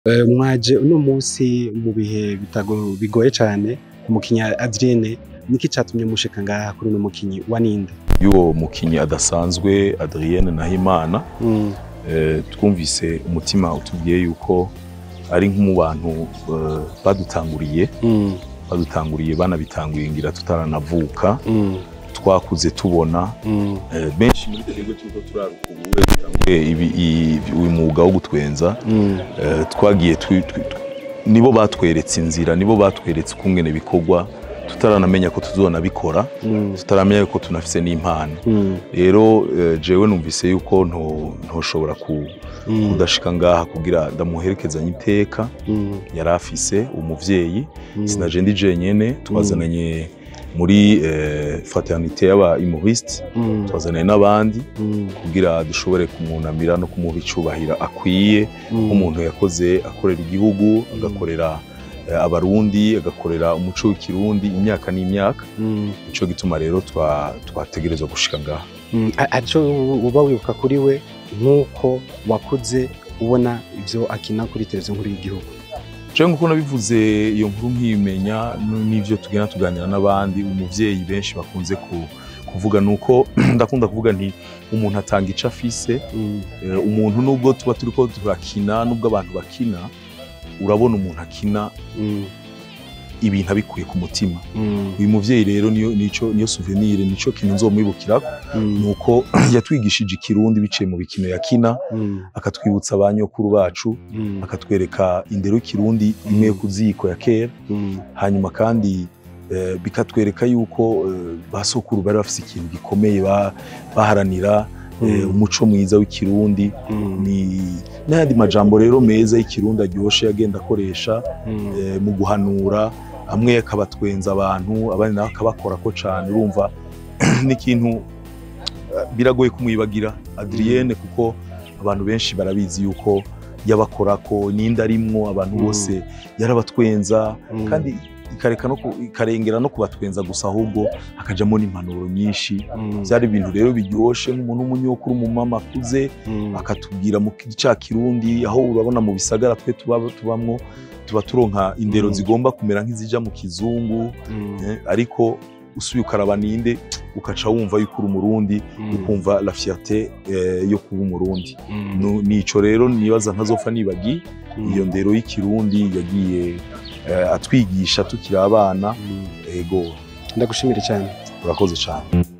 Eh, mwaje uno munsi mu bihe bitago- bigoye cane umukinyi Adrienne niki catumye mushika ngaha kuri uno mukinyi wa ninde y'uwo mukinyi adasanzwe Adrienne Nahimana Mm, eh, twumvise umutima utubwiye yuko ari nko mu bantu eh, badutanguriye mm, badutanguriye banabitanguriye ngira tutaranavuka mm, twakuze tubona mm, eh, benshi muri twebwe turiko turaruka ubuwe dutanguye ibi- i- uyu mwuga wo gutwenza mm, eh, twagiye twi- twi- twi- nibo batweretse inzira nibo batweretse ukungene bikorwa tutaranamenya ko tuzonabikora mm, tutaramenya ko tunafise n'impano mm, rero eh, jewe numvise yuko nto- ntoshobora ku- mm, kudashika ngaha kugira ndamuherekezanye iteka mm, yari afise umuvyeyi mm, sinaje ndi jenyene twazananye muri eh, fraternité y'aba humoriste mm, twazananye n'abandi mm, kugira dushobore kumwunamira no kumuha icubahiro akwiye mm, nk'umuntu yakoze akorera igihugu agakorera eh, abarundi agakorera umuco w'ikirundi imyaka n'imyaka mm, nico gituma rero twa- twategerezwa gushika ngaha mm. A- aco uba wibuka kuri we nk'uko wakuze ubona ivyo akina kuri televiziyo nkuru y'igihugu jewe nk'uko nabivuze iyo nkuru nkiyimenya n- n'ivyo tugenda tuganira n'abandi umuvyeyi benshi bakunze ku- kuvuga nuko ndakunda kuvuga nti umuntu atanga ico afise Mm, Eh, umuntu nubwo tuba turiko turakina nubwo abantu bakina urabona umuntu akina mm, ibintu abikuye ku mutima mm, uyu muvyeyi rero niyo nico niyo souvenir nico kintu nzomwibukirako mm, nuko yatwigishije ikirundi biciye mu bikino yakina mm, akatwibutsa ba nyokuru bacu mm, akatwereka indero y'ikirundi imwe yo ku ziko ya kera mm, hanyuma kandi eh, bikatwereka yuko eh, ba sokuru bari bafise ikintu gikomeye ba- baharanira eh, Mm. umuco mwiza w'ikirundi mm, ni n'ayandi majambo rero meza y'ikirundi aryoshe agenda akoresha mm, eh, mu guhanura amwe akabatwenza abantu abandi nawe akabakorako cane urumva n'ikintu eh, biragoye kumwibagira Adrienne kuko abantu benshi barabizi yuko yabakorako ninde arimwo abantu Mm. bose yarabatwenza mm, kandi ikareka no ku- ikarengera no kubatwenza gusa ahubwo hakajamo n'impanuro nyinshi mm, byari ibintu rero biryoshe nk'umuntu w'umunyokuru umumama akuze mm, akatubwira mu ca kirundi aho urabona mu bisagara twe tuba tubamwo tuba turonka indero Mm. zigomba kumera nk'izija mu kizungu mm, eh, ariko usubiye ukaraba ninde ukaca wumva yuko uri umurundi mm, ukumva la fierté eh, yo kuba umurundi mm, Nu- nico rero nibaza ntazopfa nibagi mm, iyo ndero y'ikirundi yagiye eh, atwigisha tukiri abana mm. ego ndagushimire cyane urakoze cyane